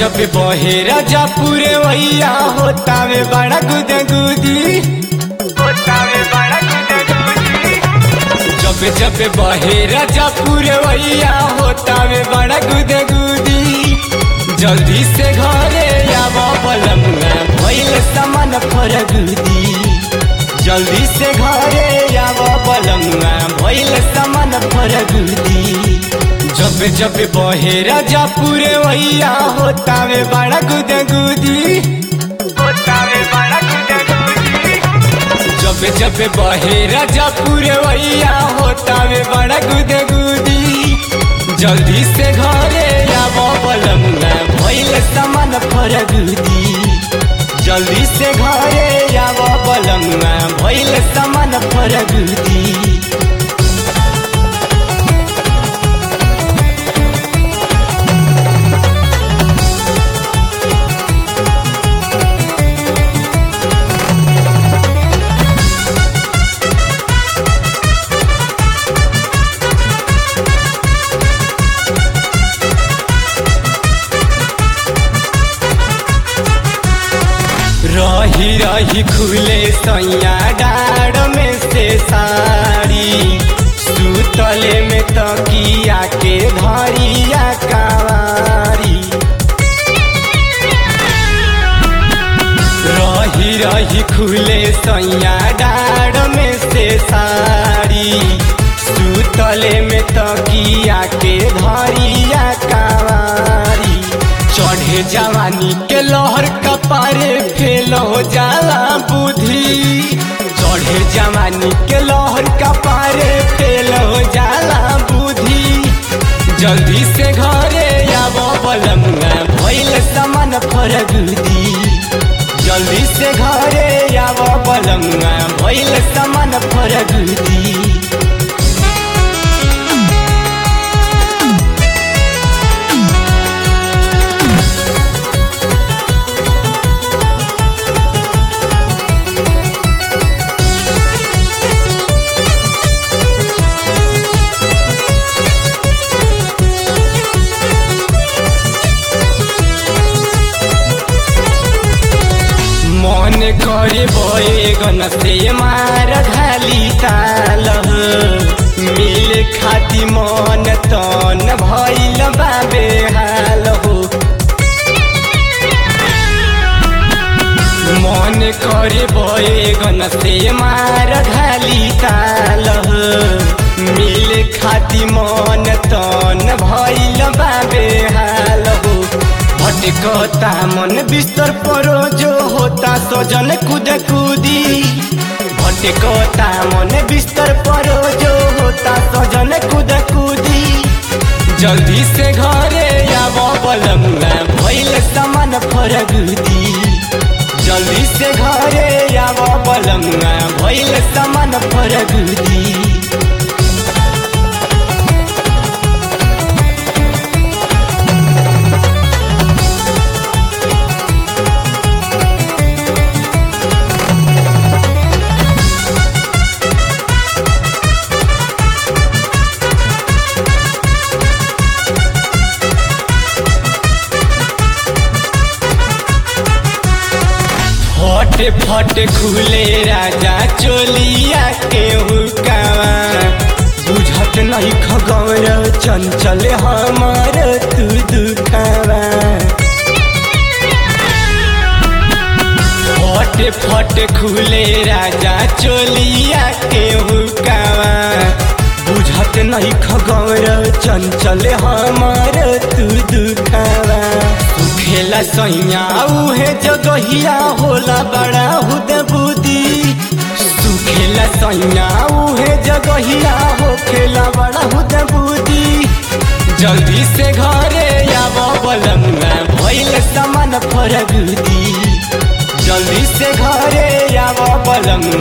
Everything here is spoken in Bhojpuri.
जब बहे राजा पूरे वैया होता में बड़ा गुदगुदी होता में बड़ा गुदगुदी जब जब बहे राजा पूरे वैया होता में बड़ा गुदगुदी जल्दी से घरे आवा बलमुआ भइल सामान फरगुदी जल्दी से घरे आवा बलमुआ भइल सामान फरगुदी जब जब बहे राजा पूरे वैया होता में बड़ा गुदगुदी होता में बड़ा गुदगुदी जब जब बहे राजा पूरे वैया होता में बड़ा गुदगुदी जल्दी से घरे आवा बलमुआ भइल सामान फरगुदी जल्दी से घरे आवा बलमुआ भइल सामान फरगुदी रही रही खुले सैया डाड़ में से साड़ी सुतले में तकिया के धरिया कावारी रही रही खुले सैया डाड़ में से साड़ी सुतले में तकिया के धरिया कावारी चढ़े जवानी के लहर कपारे फेल हो जाला बुद्धि चढ़े जवानी के लहर कपारे फेल हो जाला बुद्धि जल्दी से घरे आब बलमुआ भइल सामान फरगुदी जल्दी से घरे आब बलमुआ भइल सामान फरगुदी मन करे बैगन से मार ढाली ताल मिल खाती मन तन भैल बाबे हाल हो मन करे बैगन से मार ढाली ताल मिल खाती मन तन भैल बाबे हाल हो भटकता मन बिस्तर परो जो होता सजन कूद कूदी भटकता मन बिस्तर परो जो होता सजन कूद कूदी जल्दी से घरे आब बलमुआ भइल सामान फरगुदी जल्दी से घरे आब बलमुआ भइल सामान फरगुदी फटे फटे खुले राजा चोलिया के हुकावा बुझत नहीं खगौर चंचल हमार तू दुखावा फटे फटे खुले राजा चोलिया के हुकावा बुझत नहीं खगौर चंचल हमार तू दुखावा खेला सैया उहे जगहिया होला बड़ा हुद बुदी सुखेला सैया उहे जगहिया हो खेला बड़ा हुद बुदी जल्दी से घरे आब बलमुआ भइल सामान फरगुदी जल्दी से घरे आब बलमुआ